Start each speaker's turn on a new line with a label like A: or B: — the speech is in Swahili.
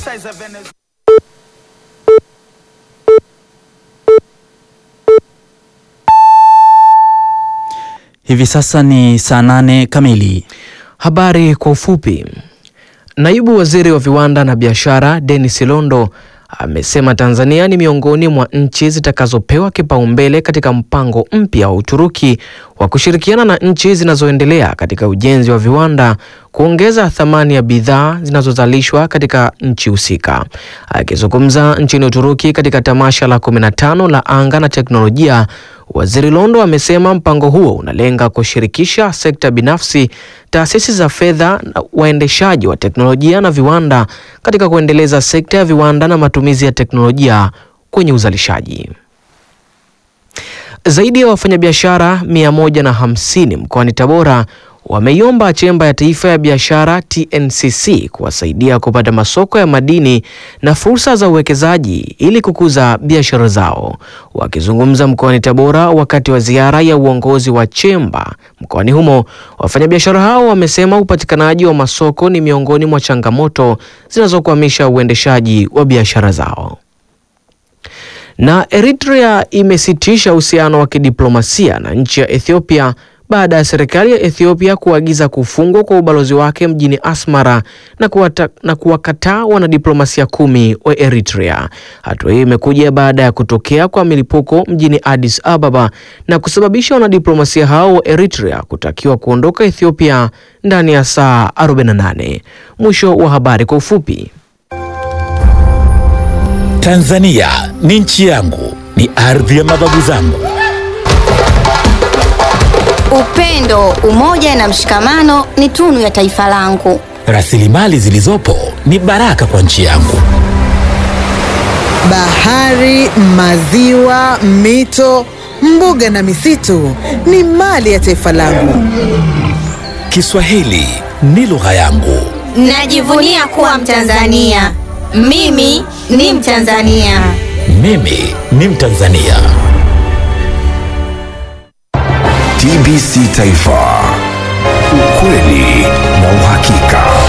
A: Hivi sasa ni saa nane kamili.
B: Habari kwa ufupi. Naibu Waziri wa Viwanda na Biashara Dennis Londo amesema Tanzania ni miongoni mwa nchi zitakazopewa kipaumbele katika mpango mpya wa Uturuki wa kushirikiana na nchi zinazoendelea katika ujenzi wa viwanda kuongeza thamani ya bidhaa zinazozalishwa katika nchi husika. Akizungumza nchini Uturuki katika tamasha la 15 la anga na teknolojia, Waziri Londo amesema mpango huo unalenga kushirikisha sekta binafsi, taasisi za fedha na waendeshaji wa teknolojia na viwanda katika kuendeleza sekta ya viwanda na matumizi ya teknolojia kwenye uzalishaji. Zaidi ya wafanyabiashara 150 mkoani Tabora wameiomba Chemba ya Taifa ya Biashara TNCC kuwasaidia kupata masoko ya madini na fursa za uwekezaji ili kukuza biashara zao. Wakizungumza mkoani Tabora wakati wa ziara ya uongozi wa Chemba mkoani humo, wafanyabiashara hao wamesema upatikanaji wa masoko ni miongoni mwa changamoto zinazokwamisha uendeshaji wa biashara zao. Na Eritrea imesitisha uhusiano wa kidiplomasia na nchi ya Ethiopia baada ya serikali ya Ethiopia kuagiza kufungwa kwa ubalozi wake mjini Asmara na kuwata, na kuwakataa wanadiplomasia kumi wa Eritrea. Hatua hiyo imekuja baada ya kutokea kwa milipuko mjini Addis Ababa na kusababisha wanadiplomasia hao wa Eritrea kutakiwa kuondoka Ethiopia ndani ya saa 48. Mwisho wa habari kwa ufupi.
C: Tanzania ni nchi yangu, ni ardhi ya mababu zangu.
D: Upendo, umoja na mshikamano ni tunu ya taifa langu.
C: Rasilimali zilizopo ni baraka kwa nchi yangu.
E: Bahari, maziwa, mito, mbuga na misitu ni mali ya taifa langu.
C: Kiswahili ni lugha yangu.
D: Najivunia kuwa Mtanzania. Mimi ni Mtanzania.
C: Mimi ni Mtanzania.
F: TBC Taifa, ukweli na uhakika.